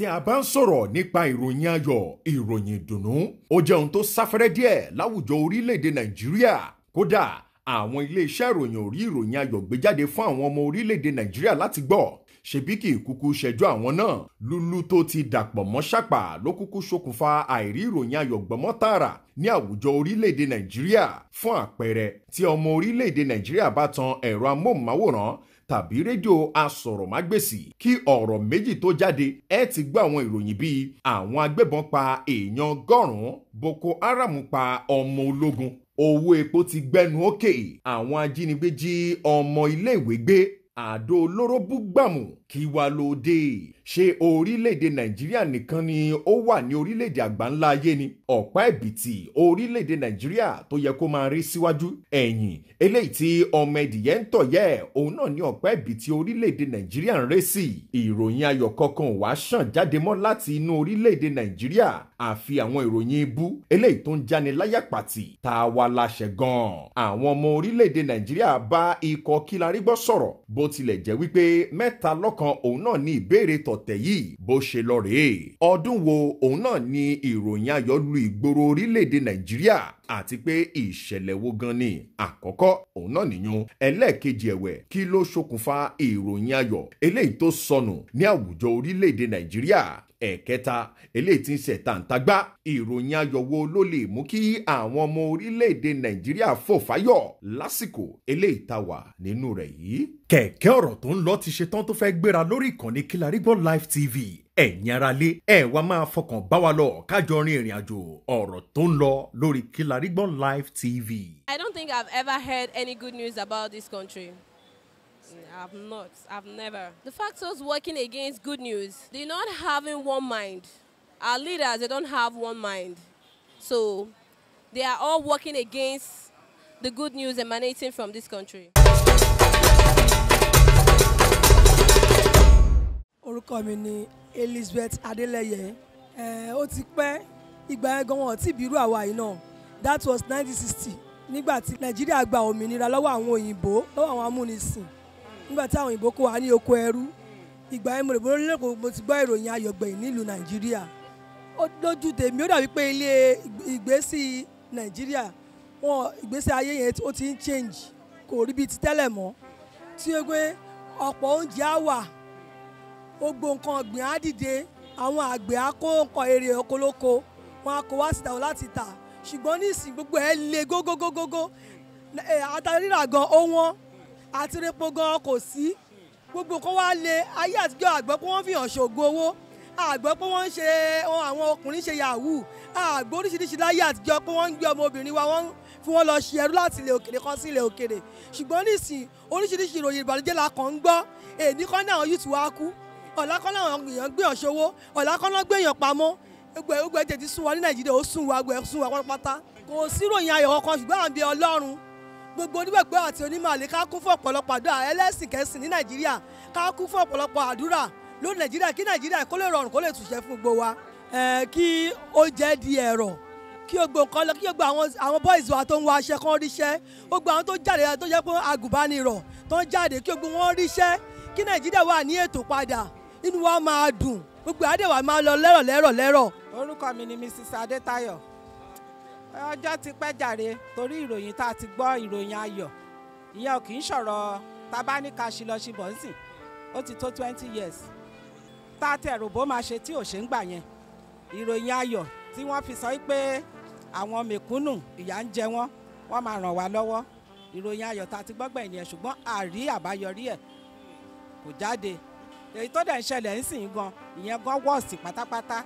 a bá ń sọ̀rọ̀ nípa ìròyìn ayọ̀ ìròyìn ìdùnnú ó jẹ́ ohun tó sáfẹ́rẹ́ díẹ̀ láwùjọ orílẹ̀-èdè nàìjíríà kódà àwọn iléeṣẹ́ ìròyìn ò rí ìròyìn ayọ̀ gbé jáde fún àwọn ọmọ orílẹ̀-èdè nàìjíríà láti gbọ́ ṣebí kì í kúkú ṣẹjọ́ àwọn náà lúlú tó ti dàpọ̀ mọ́ ṣàpà ló kúkú ṣokùnfà àìrí ìròyìn ayọ̀ gbọ́mọ́ tààrà ní àwùjọ orílẹ̀-èdè nàìjíríà fún àpẹẹrẹ tí ọmọ orílẹ̀-èdè nàìjíríà bá tan ẹ̀rọ amóhùnmáwòrán tàbí rédíò asọ̀rọ̀mágbèsì kí ọ̀rọ̀ méjì tó jáde ẹ ti gbọ́ àwọn ìròyìn bíi àwọn agbébọn pa èèyàn ọgọ́rùn-ún boko haram pa ọmọ ológun owó epo ti gbẹnu òkè àwọn ajínigbé jí ọmọ iléèwé gbé àdó olóró búgbàmù kí wá ló dé ṣé orílẹ̀-èdè nàìjíríà nìkan ni ó wà ní orílẹ̀-èdè àgbáńlá ayé ni ọ̀pá ẹ̀bìtì orílẹ̀-èdè nàìjíríà tó yẹ kó máa rí síwájú ẹ̀yìn eléyìí tí ọmọ ẹ̀dìyẹ ń tọ̀ yẹ òun náà ní ọ̀pá ẹ̀bìtì orílẹ̀-èdè nàìjíríà ń ré sí ìròyìn ayọ̀ kankan wàá ṣàn jáde mọ́ láti inú orílẹ̀-èdè nàìjíríà àfi àwọn ìròyìn ibú eléyìí tó ń jáni láyà pàtì tá a wá láṣẹ gan-an àwọn ọmọ orílẹ̀-èdè nàìjíríà bá ikọ̀ kílarígbọ́ sọ̀rọ̀ bó tilẹ̀ jẹ́ wípé mẹ́ta lọ́k kan òun náà ní ìbéèrè tọ̀tẹ̀ yìí bó ṣe lọ rèé ọdún wo òun náà ní ìròyìn ayọ̀ lu ìgboro orílẹ̀-èdè nàìjíríà àti pé ìṣẹ̀lẹ̀ wo gan ni àkọ́kọ́ òun náà nìyún ẹlẹ́ẹ̀kejì ẹ̀wẹ̀ kí ló ṣokùnfà ìròyìn ayọ̀ eléyìí tó sọnù ní àwùjọ orílẹ̀-èdè nàìjíríà ẹ̀kẹta eléyìí tí ń ṣe tàǹtàgbá ìròyìn ayọ̀ wo ló lè mú kí àwọn ọmọ orílẹ̀-èdè nàìjíríà fò fáyọ̀ lásìkò eléyìí tá wà nínú rẹ̀ yìí. kẹ̀kẹ́ ọ̀rọ̀ tó ń lọ ti ṣe tán tó fẹ́ gbéra lórí ìkànnì Kilarigbo Live TV ẹ̀yin ara lé ẹ̀ wá máa fọkàn bá wa lọ kájọ rin ìrìn àjò ọ̀rọ̀ tó ń lọ lórí Kilarigbo Live TV. I don't think I've ever heard any good news about this country. I've not. I've never. The factors working against good news, they're not having one mind. Our leaders, they don't have one mind. So they are all working against the good news emanating from this country. orúkọ mi ni Elizabeth Adeleye ẹ ó ti pẹ́ ìgbà yẹn gan wọn tí ìbírú àwa yìí náà that was 1960 nígbà tí Nàìjíríà gba òmìnira lọ́wọ́ àwọn òyìnbó lọ́wọ́ àwọn amúnisìn nígbà tí àwọn òyìnbó kó wa ní oko ẹrú ìgbà yẹn mo rò bóyá lẹ́kọ̀ọ́ mo ti gbọ́ ìròyìn ayọ̀gbẹ̀yìn nílùú Nàìjíríà ó lójú tèmi ó dàbí pé ilé ìgbésí Nàìjíríà wọn ìgbésí ayé yẹn ó ti ń change kò rí bíi ti tẹ́lẹ̀ mọ́ tí ó gbé ọ̀pọ̀ oúnjẹ á wà gbogbo nǹkan ọ̀gbìn á dìde àwọn àgbẹ̀ á kó nǹkan èrè okoloko wọn á kó wá síta wọn láti tà ṣùgbọ́n nísìnyí gbogbo ẹ̀ le gógógógógó àtàrírà gan ó wọ́n àti repo gan kò sí gbogbo nǹkan wá le ayé àtijọ́ àgbẹ̀ pé wọ́n fi hàn ṣògo owó àgbẹ̀ pé wọ́n ń ṣe àwọn ọkùnrin ṣe yahoo àgbẹ̀ oríṣiríṣi láyé àtijọ́ pé wọ́n ń gbé ọmọbìnrin wa wọ́n fi wọ́n lọ ṣe ẹrú láti ilẹ̀ òkèrè kan sí ilẹ̀ òkèrè ṣùgbọ́n nísìnyí oríṣiríṣi ìròyìn ìbànújẹ́ la kàn ń gbọ́ èdè kan náà yìí tù wá kú ọ̀la kan náà èèyàn gbé ọ̀ṣọ́wó ọ̀la kan náà gbé èèyàn pamọ́ gbogbo ẹ̀ gbogbo ẹ̀ tètè sún wa ní nàìjíríà ó sún wa gbogbo ẹ̀ sún wa pátápátá kò sí ìròyìn ayọ̀ kankan ṣùgbọ́n à ń bẹ ọlọ́run gbogbo onígbàgbọ́ àti onímọ̀lẹ́ ká kún fún ọ̀pọ̀lọpọ̀ àdúrà ẹlẹ́sìn kẹsìn ní nàìjíríà ká kún fún ọ̀pọ̀lọpọ̀ àdúrà lórí nàìjíríà kí nàìjíríà kó lè rọrùn kó lè túnṣe fún gbogbo wa kí ó jẹ́ di ẹ̀rọ kí gbogbo nǹkan lọ kí gbogbo àwọn àwọn boys wa tó ń wá aṣẹ kan ríṣẹ́ gbogbo àwọn tó jáde tó jẹ́ pé agùnbánirọ̀ tó ń jáde kí gbogbo wọn ríṣẹ́ kí nàìjíríà wà ní ètò padà inú wa máa dùn gbogbo àdéhùn máa lọ lẹ́rọ̀ lẹ́rọ̀ lẹ́rọ̀. orúkọ mi ni mrs adétayọ̀ ọjọ́ ti pẹ́ jàre torí ìròyìn tá a ti gbọ́ ìròyìn ayọ̀ ìyẹn ò kì í sọ̀rọ̀ tabaníka ṣìlọ́ṣìbọ̀ ńsìn ó ti tó twenty years tá a tẹ ròbó máa ṣe tí ò ṣe ń gbà yẹn ìròyìn ayọ̀ tí wọ́n fi sọ pé àwọn mẹ̀kúnnù ìyà ń jẹ wọ́n wọ́n máa ràn wá lọ́wọ́ ìròyìn ayọ̀ tá a ti gbọ́ gbẹ̀yìn yẹn ṣùgbọ́n àrí àbáyọrí ẹ̀ kò jáde èyí tó dẹ̀ ń ṣẹlẹ̀ ń sìn gan ìyẹn gan wọ́ọ̀sì pátápátá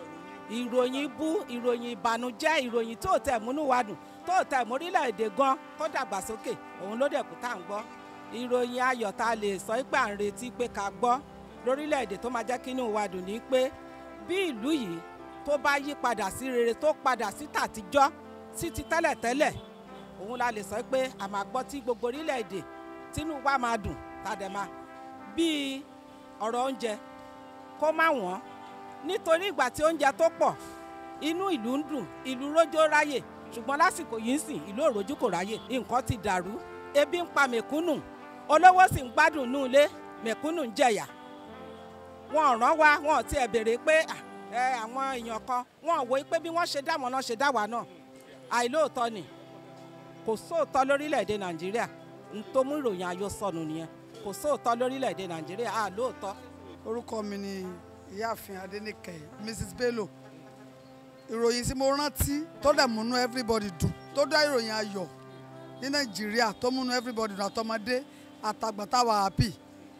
ìròyìn bú ìròyìn ìbànújẹ́ ìròyìn tó tẹ̀ múnú wa dùn tó tẹ̀ mórílẹ̀‐èdè gan kó dàgbàsókè òun ló dẹ̀ kú tá à ń gbọ́ ìròyìn ayọ̀ tá a lè sọ pé à ń retí pé ká gbọ́ lórílẹ̀‐èdè tó máa jẹ́ kínú wa dùn ní pé bí ìlú yìí tó bá yí padà sí rere tó padà sí tàtijọ́ sí ti tẹ́lẹ̀tẹ́lẹ̀ òun la lè sọ pé a máa gbọ́ tí gbogbo orílẹ̀‐èdè tínú wa máa dùn tá a dẹ̀ máa bíi ọ̀rọ̀ oúnjẹ kó má wọ́n nítorí ìgbà tí oúnjẹ tó pọ̀ inú ìlú ń dùn ìlú rójó ráyè ṣùgbọ́n lásìkò yìí ń sìn ìlú òròjú kò ráyè nǹkan ti dàrú ebi ń pa mẹ̀kúnnù olówó sì ń gbádùn nú ilé mẹ̀kúnnù ń jẹ̀yà wọn ò rán wa wọn ò tiẹ̀ béèrè pé ah, ẹ àwọn èèyàn kan wọn ò wò pé bí wọ́n ṣe dá wọn náà ṣe dá wa náà àìlóòótọ́ ni kò sóòótọ́ lórílẹ̀‐èdè nàìjíríà n tó mú ìròyìn ayọ̀ sọnù nìyẹn kò sóòótọ́ lórílẹ̀‐èdè nàìjíríà àlóòótọ́. orúkọ mi ni ìyáàfin adẹnìkẹ mrs bello ìròyìn tí mo rántí tó dẹ̀ múnú everybody dùn tó dá ìròyìn ayọ̀ ní nàìjíríà tó múnú everybody dùn àtọmọdé àtàgbà táwa happy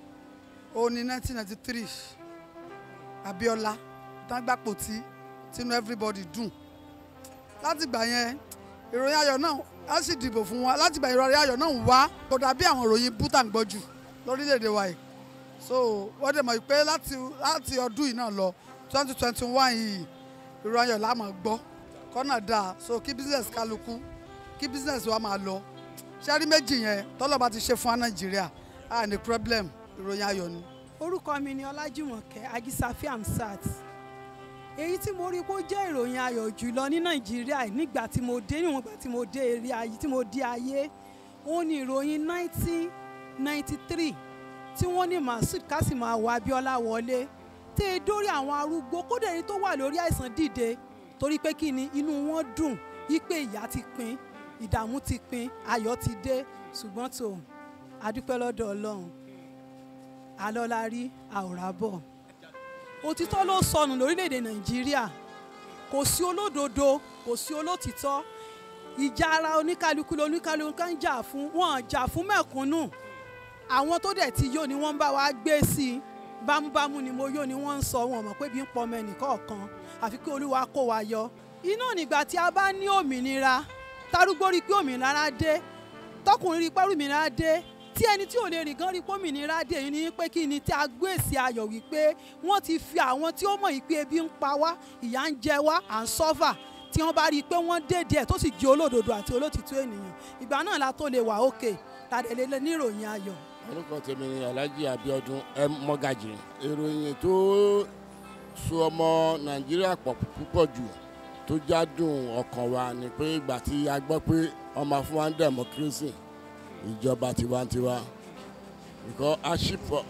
ó ní 1993 abiola tágbàpò tí tínú everybody dùn látìgbà yẹn ìròyìn ayọ̀ náà á sì dìbò fún wa látìgbà ìròyìn ayọ̀ náà ń wá kò dàbí àwọn ìròyìn bútà ń gbọ́ jù lórílẹ̀‐èdè wa yìí so wọ́n dẹ̀ mọ̀ pé láti láti ọdún yìí náà lọ twenty twenty one yìí ìròyìn ayọ̀ la máa gbọ́ kọ́nà dáa so kí business kálukú kí business wa máa lọ ṣẹ́rí méjì yẹn tọ́lọ́ba ti ṣe fún wa nàìjíríà a ní problem ìròyìn ayọ̀ ni. orúkọ mi ni ọlájúmọ̀kẹ́ ajísáfì amsat èyí tí mo rí pé ó jẹ́ ìròyìn ayọ̀ jùlọ ní nàìjíríà nígbà tí mo dé níwọ̀n ìgbà tí mo dé eré ayé tí mo dé ayé ó ní ìròyìn 1993 tí wọ́n ní masud kásìmáwò abiola wọlé tẹ́ ẹ dórí àwọn arúgbó kódà ẹni tó wà lórí àìsàn dìde torí pé kí ni inú wọn dùn wípé ìyà ti pin ìdààmú ti pin ayọ̀ ti dé ṣùgbọ́n tó adúpẹ́ lọ́dọ̀ ọlọ́run alọ́lá rí àwòrán bọ̀ òtítọ́ ló sọnù lórílẹ̀‐èdè nàìjíríà kò sí olódodo kò sí olótìtọ́ ìjà ara oníkálukú lóníkálukú kan jà fún wọn jà fún mẹ̀kúnnù àwọn tó dẹ̀ ti yó ni wọ́n ń bá wa gbé sí i bámúbámú ni mo yó ni wọ́n ń sọ wọn mọ̀ pé bí ń pọ̀ ọmọ ẹnìkọ̀ọ̀kan àfi kí olúwa kó wa yọ iná nígbà tí a bá ní òmìnira tarúgbó rí pé òmìnira dé tọkùnrin rí pé òmìnira dé tí ẹni tí ò lè rìn gan rí pé òmìnira dé yìí ni pé kí ni tí a gbé èsì ayọ̀ wípé wọ́n ti fi àwọn tí ó mọ̀ yìí pé ebi ń pa wá ìyà ń jẹ wá à ń sọ́fà tí wọ́n bá rí i pé wọ́n dédé ẹ̀ tó sì jẹ́ olódodo àti olótìtú ènìyàn ìgbà náà la tó lè wà òkè tàdé lè ní ìròyìn ayọ̀. orúkọ tèmi ni alhaji abiodun m mọgàjì ìròyìn tó so ọmọ nàìjíríà pọ̀ púpọ̀ jù tó jádùn ọkàn wa ni pé ìgbà tí a gbọ́ pé ọmọ fún wa ń democracy ìjọba tiwantiwa because ashipọ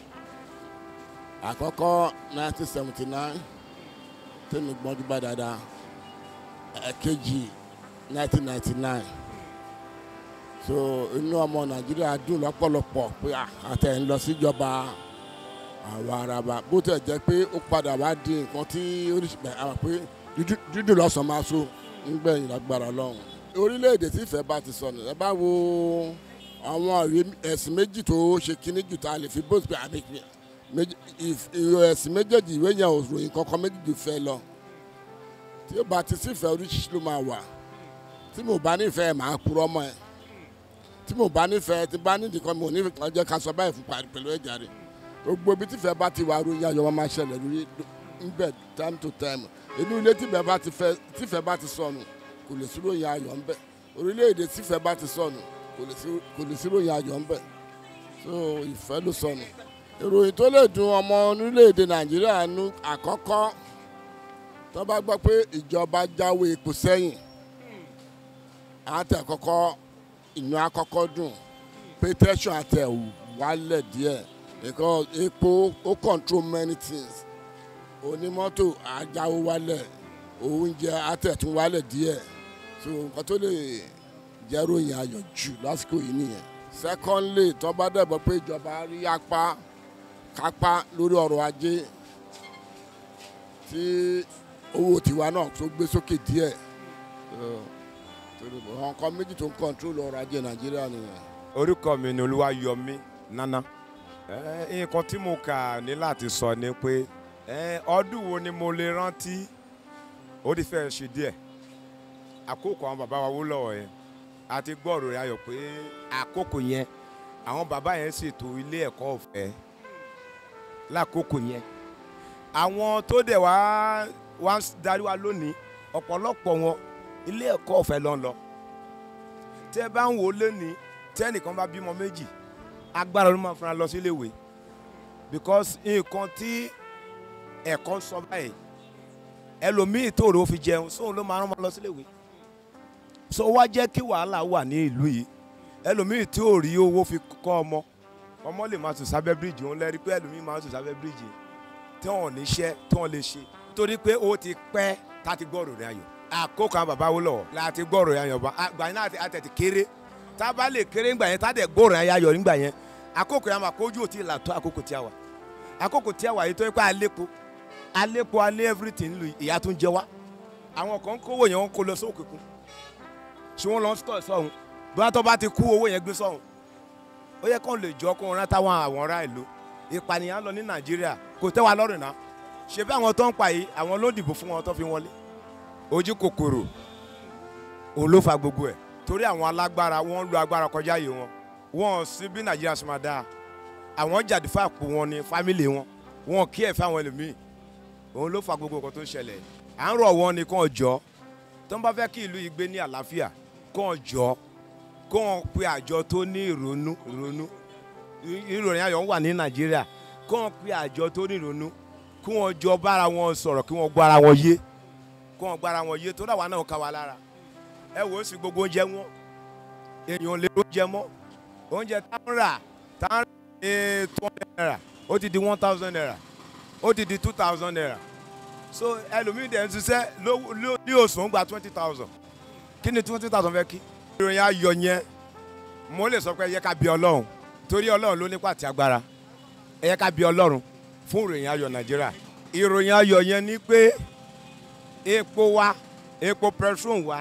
àkọ́kọ́ 1979 tẹ́mi gbọ́njú bá dáadáa ẹ̀kejì 1999 so inú ọmọ nàìjíríà dùn lọ́pọ̀lọpọ̀ pé àtẹ̀ ń lọ síjọba àwa araba bó tẹ̀ jẹ́ pé ó padà wá di nǹkan tí oríṣiríṣi àwọn pé dídùn lọ́sàn máa so ńgbẹ̀yìn lágbára lọ́hùn orílẹ̀-èdè tí ìfẹ́ bá ti sọnù ẹ bá wo àwọn ẹ̀sìn méjì tó ṣe kíní jù tá a lè fi bó ṣe àmì ẹ̀sìn méjèèjì ìwé yẹn ò ròyìn kankan méjì fẹ́ lọ tí ó bá ti sífẹ̀ẹ́ oríṣiríṣi ló máa wà tí mo bá nífẹ̀ẹ́ máa purọ́ mọ́ ẹ tí mo bá nífẹ̀ẹ́ tí bá nídìí kan mo nífẹ̀ẹ́ kan jẹ́ ká sọ báyìí fún parí pẹ̀lú ẹ̀já rẹ̀ gbogbo ibi tífẹ̀ẹ́ bá ti wà ròyìn ayọ̀ wọn máa ṣẹlẹ̀ lórí ńbẹ̀ time to time inú ilé tífẹ̀ẹ́ bá ti fẹ́ tífẹ̀ẹ́ bá ti sọnù kò lè sí ròyìn ayọ̀ ńbẹ̀ orílẹ̀-èdè tífẹ̀ẹ́ bá ti sọnù kò lè sí ròyìn ayọ̀ ńbẹ̀ so ìfẹ́ ló sọnù ìròyìn tó lè dùn ọmọ orílẹ̀-èdè nàìjíríà nu àkọ́kọ́ tó bá gbọ́ pé ìjọba jáwé epo sẹ́yìn àti àkọ́kọ́ inú àkọ́kọ́ dùn pétẹ́sùn àtẹ̀ wálẹ̀ díẹ̀ because epo ó control many things onímọ́tò àjáwó wálẹ̀ oúnjẹ àtẹ̀tún wálẹ̀ díẹ̀ so nǹkan tó lè jẹ́ ròyìn ayọ̀ jù lásìkò yìí nìyẹn secondly tó bá dẹ̀bọ̀ pé ìjọba rí apá kápá lórí ọrọ̀ ajé tí owó tiwa náà tó gbé sókè díẹ̀ àwọn nǹkan méjì tó ń kọ́ńtrólù ọrọ̀ ajé nàìjíríà nìyẹn. orúkọ mi ni olúwayọmí nana nǹkan tí mo kà ní láti sọ ni pé ọdún wo ni mo lè rántí ó ti fẹ́ ṣe díẹ̀ àkókò àwọn bàbá wa wó lọ́wọ́ yẹn àti gbọ́rò rẹ̀ ayọ̀ pé àkókò yẹn àwọn bàbá yẹn ṣètò ilé ẹ̀kọ́ ọ̀fẹ́ lákòókò yẹn àwọn tó dẹ̀ wá wá ń darí wa lónìí ọ̀pọ̀lọpọ̀ wọn ilé ẹ̀kọ́ ọ̀fẹ́ ló ń lọ tẹ́ bá ń wò ó lónìí tẹ́ ẹnìkan bá bímọ méjì agbára ló máa fara lọ sí iléèwé because nǹkan tí ẹ̀kọ́ sọ báyìí ẹlòmíì tó rò ó fi jẹun sóun ló máa rán wọn lọ sí iléèwé so wá jẹ́ kí wàhálà wà ní ìlú yìí ẹlòmíì tí ò rí owó fi kọ́ ọmọ ọmọ lè máa sùn sábẹ́ bíríìjì òun lẹ́rí pé ẹlòmíì máa sùn sábẹ́ bíríìjì tí wọ́n níṣẹ́ tí wọ́n lè ṣe torí pé ó ti pẹ́ tá a ti gbọ́ ìròyìn ayọ̀ àkókò àwọn bàbá wo lọ́wọ́ la ti gbọ́ ìròyìn ayọ̀ bá àgbà yẹn náà àtẹ̀tẹ̀ kéré tá a bá lè kéré ńgbà yẹn tá a dẹ̀ gbọ́ ìròyìn ayọ̀ nígbà yẹn àkókò yẹn máa kójú òtí là tó àkókò tí a wà àkókò tí a wà yìí tó yẹ pé alépo alépo alé everything lu ìyá tó ń jẹ wá àwọn kan kówó yẹn wọn kó lọ sókè kún ṣé wọn lọ sọ sọhun bí wọn tó bá ti kú owó yẹn gbé sọhun ó yẹ kó lè jọ kó wọn rántá wọn àwọn ará ìlú ìpànìyàn lọ ní nàìjíríà kò tẹ́ wa lọ́rùn náà ṣe bí àwọn tó ń pa yìí àwọn ló dìbò fún wọn tó fi wọlé ojú kòkòrò òun ló fa gbogbo ẹ̀ torí àwọn alágbára wọn ń lo agbára kọjá yìí wọn wọn ò sí bí nàìjíríà ṣe máa dáa àwọn jàdí fàpò wọn ní fámìlì wọn wọn kí ẹ̀ fáwọn ẹlòmíì òun ló fa gbogbo nǹkan tó ń ṣẹlẹ̀ à ń rọ̀ wọn ni kàn jọ tó ń bá fẹ́ kí ìlú yìí gbé ní àlàáfíà kàn jọ kàn pe àjọ tó ní ìrònú ìrònú ìròyìn ayọ̀ ń wà ní nàìjíríà kàn pe àjọ tó ní ìrònú kí wọ́n jọ bára wọn sọ̀rọ̀ kí wọ́n gbára wọn yé kí wọ́n gbára wọn yé tó dáwà náà ká wa lára ẹ wò ó sì gbogbo oúnjẹ wọn èèyàn lè oúnjẹ mọ́ oúnjẹ tá ń rà tá ń rà ní two hundred naira ó ti di one thousand naira ó ti di two thousand naira so ẹlòmíì dẹ̀ ń ṣiṣẹ́ ló- ló- ní oṣù ń gba twenty thousand kí ni twenty thousand fẹ́ kí. ìròyìn ayọ̀ yẹn mo lè sọ pé ẹ yẹ ká bí ọlọ́run torí ọlọ́run ló nípa àti agbára ẹ yẹ ká bí ọlọ́run fún ìròyìn ayọ̀ nàìjíríà ìròyìn ayọ̀ yẹn ni pé epo wa epo petrol wa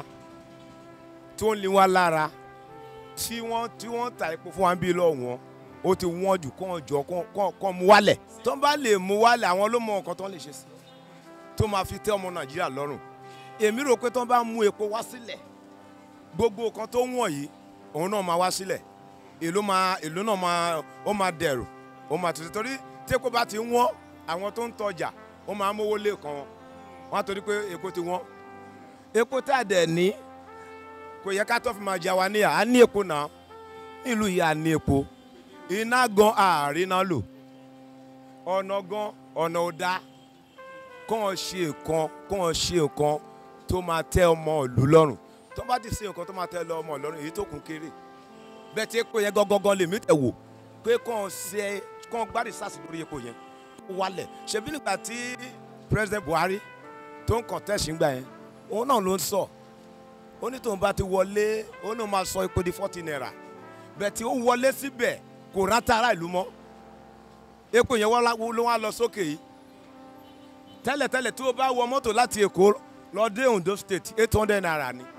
tó ń lé wa lára tí wọ́n tí wọ́n ta epo fún wa ń bí lọ́wọ́n ó ti wọ́n jù kàn jọ kàn- kàn kàn mú wálẹ̀ tó bá lè mú wálẹ̀ àwọn ló mọ nǹkan tó lè ṣe sí tó máa fi tẹ́ ọmọ nàìjíríà lọ́rùn èmi rò pé tó bá mú epo wá sílẹ̀ gbogbo nǹkan tó wọ̀n yìí òun náà máa wá sílẹ̀ èló máa èló náà máa ó máa dẹ̀rù ó máa tètè torí tí epo bá ti wọ́n àwọn tó ń tọjà ó máa mówó lé kan wọn wọn á torí pé epo ti wọ́n epo tá a dẹ̀ ní kò yẹ ká tó fi máa jà wá níyà á ní epo náà nílùú yìí á ní epo iná gan àárín náà lò ọ̀nà gan ọ̀nà ò dáa kàn ṣe nǹkan kàn ṣe nǹkan tó máa tẹ ọmọ ìlú lọ́rùn tó bá ti ṣe nǹkan tó máa tẹ lọ ọmọ lọ́rùn èyí tó kún kéré bẹ́ẹ̀ tí epo yẹn gangan lèmi tẹ̀ wò pé kàn ṣe kàn gbárí sars lórí epo yẹn kó wálẹ̀ ṣebí nígbà tí president buhari tó ń contest ńgbà yẹn òun náà ló ń sọ ó ní tóun bá ti wọlé ó ní òun máa sọ epo di forty naira bẹ́ẹ̀ tí ó wọlé síbẹ̀ kò rántá ara ìlú mọ́ epo yẹn wọ́n lá- ló wá lọ sókè yìí tẹ́lẹ̀tẹ́lẹ̀ tí o bá wọ mọ́tò láti èkó lọ dé ondo state eight hundred naira ni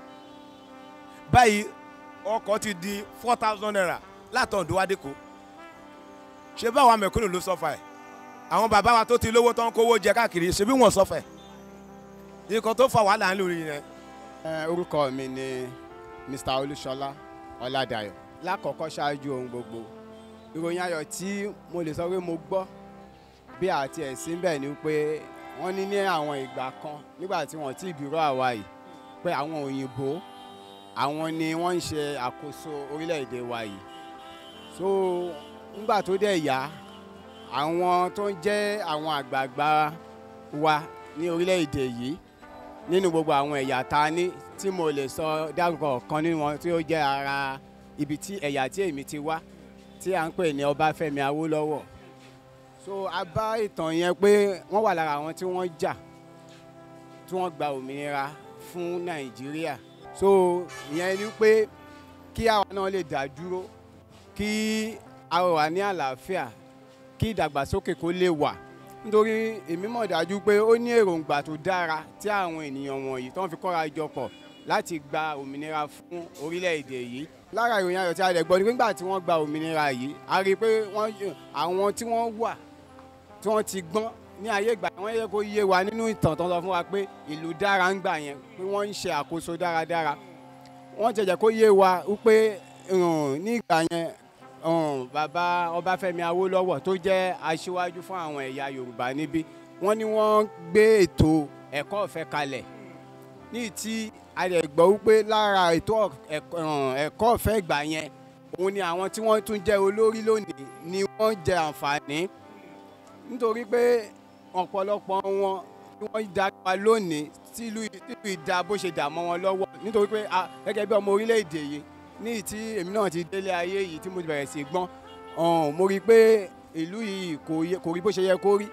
báyìí ọkọ̀ ti di four thousand naira láti ondo wá dẹ́kọ̀ ṣé báwa mẹ̀kúnnù ló sọ́fà ẹ̀ àwọn bàbá wa tó ti lówó tó ń kówó jẹ káàkiri ṣé bí wọ́n sọ́fà ẹ̀ nǹkan tó fa wàhálà ńlò yẹn Ẹ, orúkọ mi ni mr olúṣọlá ọládàyọ lákọ̀ọ́kọ́ ṣáájú ohun gbogbo ìròyìn ayọ̀ tí mo lè sọ pé mo gbọ́ bí àti ẹ̀sìn bẹ́ẹ̀ ni pé wọ́n ní ní àwọn ìgbà kan nígbà tí wọ́n ti bíró àwa yìí pé àwọn òyìnbó àwọn ni wọ́n ń ṣe àkóso orílẹ̀-èdè wa yìí so nígbà tó dẹ̀ yá àwọn tó ń jẹ́ àwọn àgbààgbà wa ní orílẹ̀-èdè yìí nínú gbogbo àwọn ẹ̀yà tá a ní tí mo lè sọ dárúkọ kan nínú wọn tí ó jẹ́ ara ibi tí ẹ̀yà tí èmi ti wá tí à ń pè ní ọbáfẹ́mi awólọ́wọ̀ so a bá ìtàn yẹn pé wọ́n wà lára àwọn tí wọ́n jà tí wọ́n gba òmìnira fún nàìjíríà so ìyẹn ni pé kí àwa náà lè dá dúró kí a wà ní àlàáfíà kí ìdàgbàsókè kó lè wà nítorí èmi mọ̀ dájú pé ó ní èròǹgbà tó dára tí àwọn ènìyàn wọ̀nyí tó ń fi kọ́ra jọ pọ̀ láti gba òmìnira fún orílẹ̀-èdè yìí. lára ìròyìn ayọ̀ tí a lè gbọ́ ni pé nígbà tí wọ́n gba òmìnira yìí a rí i pé wọ́n àwọn tí wọ́n wà tí wọ́n ti gbọ́n ní ayé ìgbà wọ́n yẹ kó yé wa nínú ìtàn tó ń sọ fún wa pé ìlú dára ń gbà yẹn pé wọ́n ń ṣe àkóso dáradára wọ́n jẹjẹ kó yé wa wípé um, ní ìgbà yẹn um, bàbá ọbáfẹ́mi awólọ́wọ̀ tó jẹ́ aṣíwájú fún àwọn ẹ̀yà yorùbá níbí wọ́n ní wọ́n gbé ètò ẹ̀kọ́ ọ̀fẹ́ kalẹ̀ ní tí a lè gbọ́ wípé lára ètò ẹ̀k- um, ẹ̀kọ́ ọ̀fẹ́ ìgbà yẹn òun ni àwọn tí wọ́n tún jẹ́ olórí lónìí ni wọ́n jẹ àǹfààní nítorí pé ọ̀pọ̀lọpọ̀ wọn tí wọ́n darí wa lónìí tí ìlú tí ìlú ìdá bó ṣe dà mọ́ wọn lọ́wọ́ nítorí pé a- gẹ́gẹ́ bí ọmọ orílẹ̀-èdè yìí ní tí èmi náà ti délé ayé yìí tí mo ti bẹ̀rẹ̀ sí gbọ́n ọ̀hún, mo rí i pé ìlú yìí kò yẹ- kò rí bó ṣe yẹ kó rí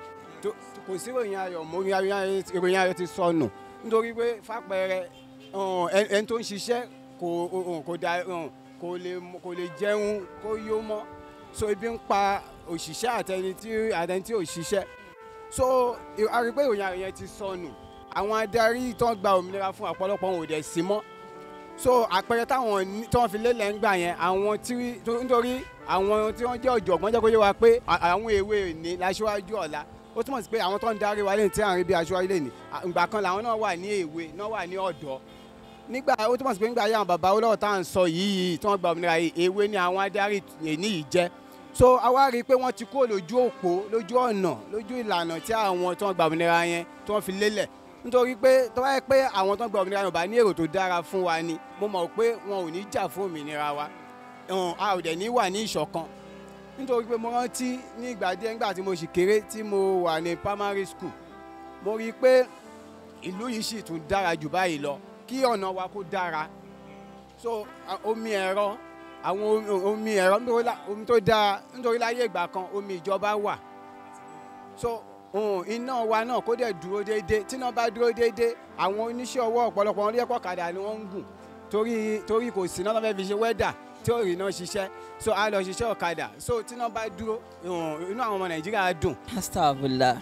tó- kò sí ìròyìn ayọ̀ mọ́ ìròyìn ayọ̀ ìròyìn ayọ̀ ti sọnù nítorí pé fàpẹẹrẹ um, ẹni ẹni tó ń ṣiṣẹ́ kò um, kò da um, kò lè kò lè jẹun kó yó mọ́ so ebi ń pa òṣìṣẹ́ àtẹni tí àtẹni tí ò ṣiṣẹ́ so ì- a rí i pé ìròyìn ayọ̀ yẹn ti sọnù àwọn adarí tó ń gba òmìnira fún ọ̀pọ̀lọpọ̀ wọn ò dẹ̀ sí mọ́ so àpẹẹrẹ táwọn ní- tí wọ́n fi lélẹ̀ ń gbà yẹn àwọn tí tó- nítorí àwọn tí wọ́n jẹ́ ọ̀jọ̀gbọ́n jẹ́ kó yé wa pé à- àwọn èwe ní láṣíwájú ọ̀la ó túmọ̀ sí pé àwọn tó ń darí wa lẹ́yìn tí à ń rí bí aṣíwájú lẹ́yìn ìgbà kan làwọn náà wà ní èwe náà wà ní ọ̀dọ́ nígbà ó túmọ̀ sí pé nígbà yà àwọn bàbá olówó tá à ń sọ yìí tí wọ́n gba òmìnira yìí èwe ni àwọn adarí èní yìí jẹ́ so a wá rí i pé wọ́n ti kó lójú òpó lójú ọ̀nà lójú ìlànà tí àwọn tí wọ́n gba òmìnira yẹn tí wọ́n fi lélẹ̀ nítorí pé tó bá yẹ pé àwọn tó ń gba òmìnira yẹn ò bá ní èrò tó dára fún wa ni mo mọ̀ pé wọn ò ní jà fún òmìnira wa um, a ò dẹ̀ ní wà ní ìṣọ̀kan nítorí pé mo rántí ní ìgbà díẹ̀ nígbà tí mo sì kéré tí mo wà ní primary school mo rí i pé ìlú yìí sì tún dára jù báyìí lọ kí ọ̀nà wa kó dára so a- omi ẹ̀rọ àwọn omi- omi ẹ̀rọ nítorí lá- omi tó dáa nítorí láyé ìgbà kan omi ìjọba wà so um, iná wa náà kó dẹ̀ dúró déédéé tíná bá dúró déédéé àwọn oníṣẹ́ ọwọ́ ọ̀pọ̀lọpọ̀ wọn lẹ́kọ̀ọ́ kàdà ni wọ́n ń gùn torí torí kò sí náà lọ́fẹ́ fi ṣe wẹ́dà tí ò rí náà ṣiṣẹ́ so a lọ ṣiṣẹ́ ọ̀kadà so tíná bá dúró um, inú àwọn ọmọ nàìjíríà dùn astagfirullah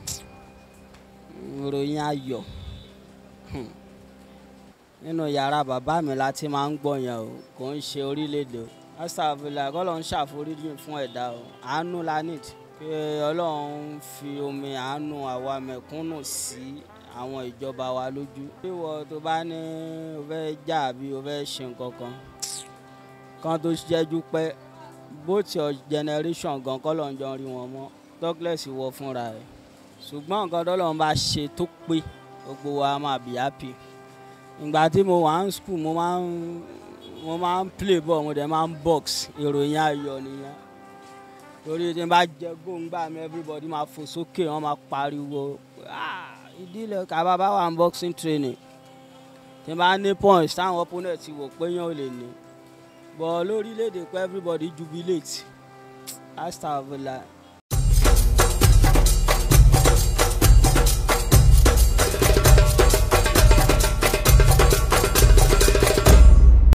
ìròyìn ayọ̀ Hmm. nínú yàrá bàbá mi la ti máa ń gbọ́ yẹn o kò ń ṣe orílẹ̀-èdè o astagfirullah kọ́lọ́ ń ṣàforíjì fún ẹ̀dá o àánú la need pé ọlọ́run fi omi àánú àwa mẹ̀kúnnù sí àwọn ìjọba wa lójú bí wọ́n tó bá ní o fẹ́ jà bí o fẹ́ ṣe nǹkan kan kan tó ṣẹ́jú pẹ́ both your generation gan kọ́lọ́ ń jọ rí wọn mọ́ douglas wọ fúnra ẹ̀ ṣùgbọ́n nǹkan tọ́lọ́run bá ṣe tó pé gbogbo wa máa be happy ìgbà tí mo wà ní school mo máa ń mo máa ń play ball mo dẹ̀ máa ń box ìròyìn ayọ̀ nìyẹn torí tí n bá jẹ góńgbà mi everybody máa fò sókè wọn máa pariwo "Ah, ìdílé kaba bá wà ní boxing training tí n bá ní points táwọn opponent ti wò pé yẹn ò lè ní but lórílẹ̀‐èdè pé everybody jubilate astagfirullah